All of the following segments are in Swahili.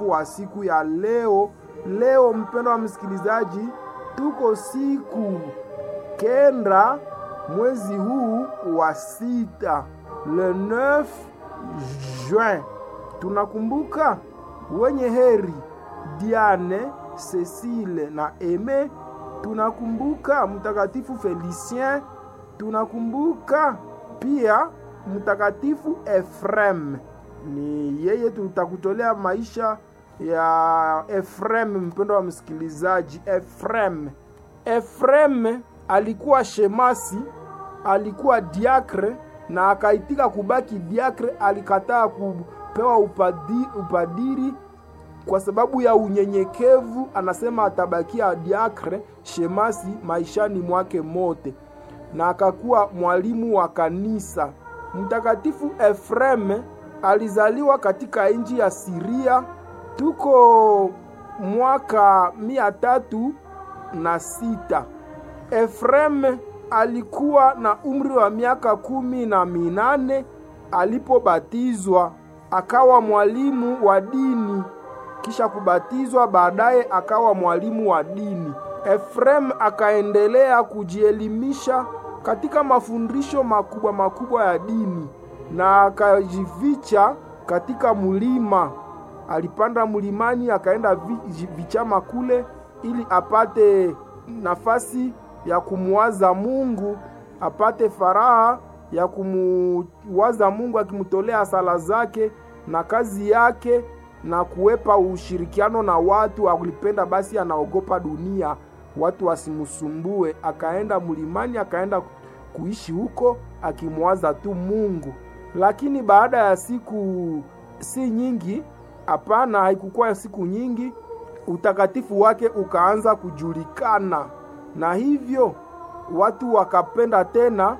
mtakatifu wa siku ya leo. Leo mpendo wa msikilizaji, tuko siku kenda mwezi huu wa sita, le 9 juin. Tunakumbuka wenye heri Diane, Cecile na Eme. Tunakumbuka mtakatifu Felicien. Tunakumbuka pia mtakatifu Efrem. Ni yeye tutakutolea maisha ya Efrem, mpendo wa msikilizaji. Efrem, Efrem alikuwa shemasi, alikuwa diakre na akaitika kubaki diakre. Alikataa kupewa upadi, upadiri kwa sababu ya unyenyekevu. Anasema atabakia diakre shemasi maishani mwake mote, na akakuwa mwalimu wa kanisa. Mtakatifu Efrem alizaliwa katika nchi ya Siria, tuko mwaka mia tatu na sita. Efrem alikuwa na umri wa miaka kumi na minane alipobatizwa, akawa mwalimu wa dini. Kisha kubatizwa, baadaye akawa mwalimu wa dini. Efrem akaendelea kujielimisha katika mafundisho makubwa makubwa ya dini na akajificha katika mulima. Alipanda mlimani akaenda vichama kule ili apate nafasi ya kumwaza Mungu, apate faraha ya kumuwaza Mungu, akimtolea sala zake na kazi yake na kuwepa ushirikiano na watu. Alipenda basi, anaogopa dunia, watu wasimsumbue. Akaenda mlimani, akaenda kuishi huko akimwaza tu Mungu. Lakini baada ya siku si nyingi, hapana, haikukuwa siku nyingi, utakatifu wake ukaanza kujulikana, na hivyo watu wakapenda tena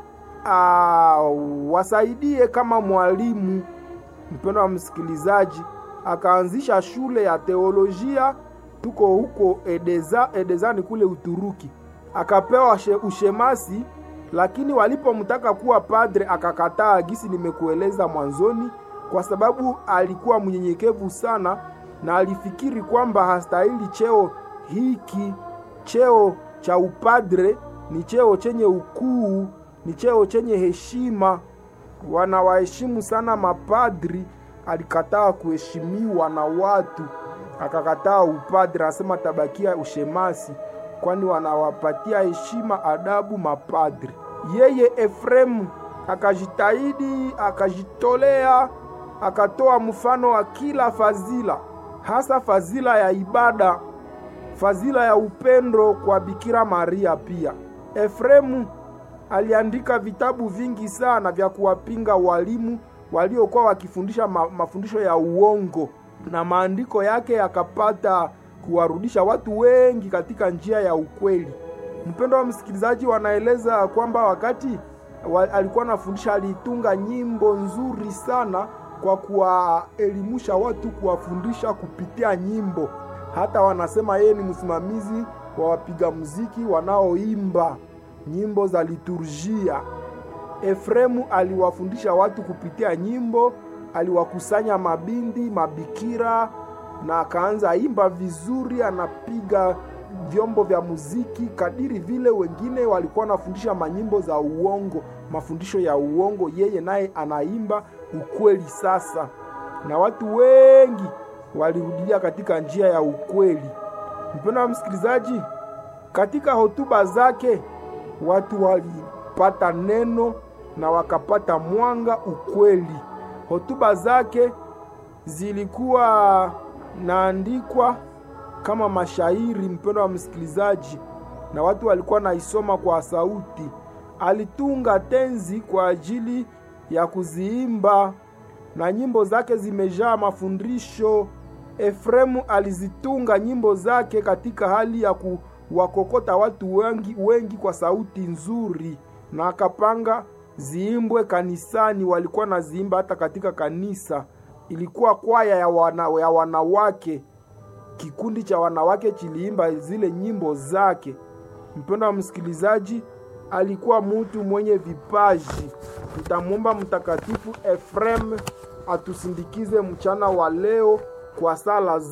uh, wasaidie kama mwalimu. Mpendo wa msikilizaji, akaanzisha shule ya teolojia, tuko huko Edeza, Edezani kule Uturuki. Akapewa ushemasi lakini walipomtaka kuwa padre akakataa, gisi nimekueleza mwanzoni, kwa sababu alikuwa mnyenyekevu sana na alifikiri kwamba hastahili cheo hiki. Cheo cha upadre ni cheo chenye ukuu, ni cheo chenye heshima, wanawaheshimu sana mapadri. Alikataa kuheshimiwa na watu, akakataa upadre, anasema tabakia ushemasi, kwani wanawapatia heshima, adabu mapadri. Yeye Efremu akajitahidi, akajitolea, akatoa mfano wa kila fadhila, hasa fadhila ya ibada, fadhila ya upendo kwa Bikira Maria. Pia Efremu aliandika vitabu vingi sana vya kuwapinga walimu waliokuwa wakifundisha ma, mafundisho ya uongo, na maandiko yake yakapata kuwarudisha watu wengi katika njia ya ukweli. Mpendo wa msikilizaji, wanaeleza kwamba wakati wa, alikuwa anafundisha alitunga nyimbo nzuri sana kwa kuwaelimisha watu, kuwafundisha kupitia nyimbo. Hata wanasema yeye ni msimamizi wa wapiga muziki wanaoimba nyimbo za liturjia. Efremu aliwafundisha watu kupitia nyimbo, aliwakusanya mabindi, mabikira na akaanza imba vizuri, anapiga vyombo vya muziki kadiri vile wengine walikuwa wanafundisha manyimbo za uongo, mafundisho ya uongo, yeye naye anaimba ukweli. Sasa na watu wengi walirudia katika njia ya ukweli. Mpendo wa msikilizaji, katika hotuba zake watu walipata neno na wakapata mwanga, ukweli. Hotuba zake zilikuwa naandikwa kama mashairi, mpendo wa msikilizaji, na watu walikuwa naisoma kwa sauti. Alitunga tenzi kwa ajili ya kuziimba na nyimbo zake zimejaa mafundisho. Efremu alizitunga nyimbo zake katika hali ya kuwakokota watu wengi wengi kwa sauti nzuri, na akapanga ziimbwe kanisani. Walikuwa na ziimba hata katika kanisa. Ilikuwa kwaya ya, wana, ya wanawake kikundi cha wanawake chiliimba zile nyimbo zake. Mpendo wa msikilizaji, alikuwa mutu mwenye vipaji. Tutamwomba Mtakatifu Efrem atusindikize mchana wa leo kwa sala